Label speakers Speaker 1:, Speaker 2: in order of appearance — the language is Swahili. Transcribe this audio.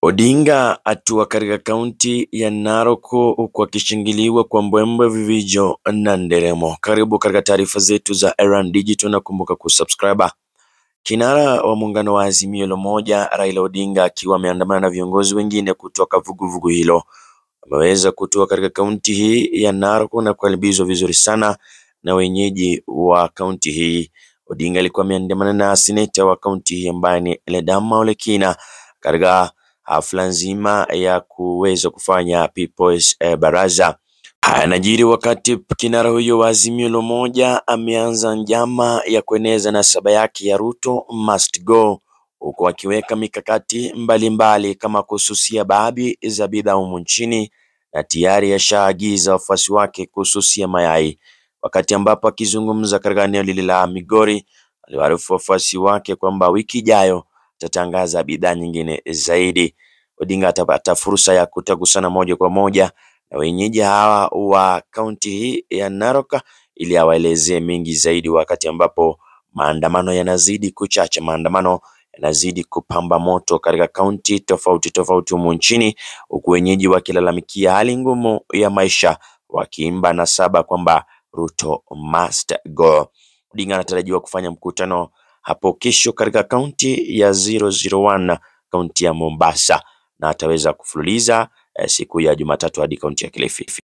Speaker 1: Odinga atua katika kaunti ya Narok huku akishangiliwa kwa mbwembwe, vivijo na nderemo. Karibu katika taarifa zetu za Erand Digital na kumbuka kusubscribe. Kinara wa muungano wa Azimio la Umoja Raila Odinga akiwa ameandamana na viongozi wengine kutoka vuguvugu hilo ameweza kutua katika kaunti hii ya Narok na kukaribishwa vizuri sana na wenyeji wa kaunti hii. Odinga alikuwa ameandamana na seneta wa kaunti hii ambaye ni Ledama Ole Kina katika hafla nzima ya kuweza kufanya People's eh, Baraza. Haya yanajiri wakati kinara huyo wa Azimio la Umoja ameanza njama ya kueneza nasaba yake ya Ruto must go, huku akiweka mikakati mbalimbali mbali kama kususia baadhi za bidhaa humu nchini na tayari yashaagiza wafuasi wake kususia mayai. Wakati ambapo akizungumza katika eneo lile la Migori, aliwaarifu wafuasi wake kwamba wiki ijayo atatangaza bidhaa nyingine zaidi. Odinga atapata fursa ya kutagusana moja kwa moja na wenyeji hawa wa kaunti hii ya Narok ili awaelezee mengi zaidi, wakati ambapo maandamano yanazidi kuchacha, maandamano yanazidi kupamba moto katika kaunti tofauti tofauti humu nchini, huku wenyeji wakilalamikia hali ngumu ya maisha, wakiimba nasaba kwamba Ruto must go. Odinga anatarajiwa kufanya mkutano hapo kesho katika kaunti ya 001 kaunti ya Mombasa na ataweza kufululiza eh, siku ya Jumatatu hadi kaunti ya Kilifi.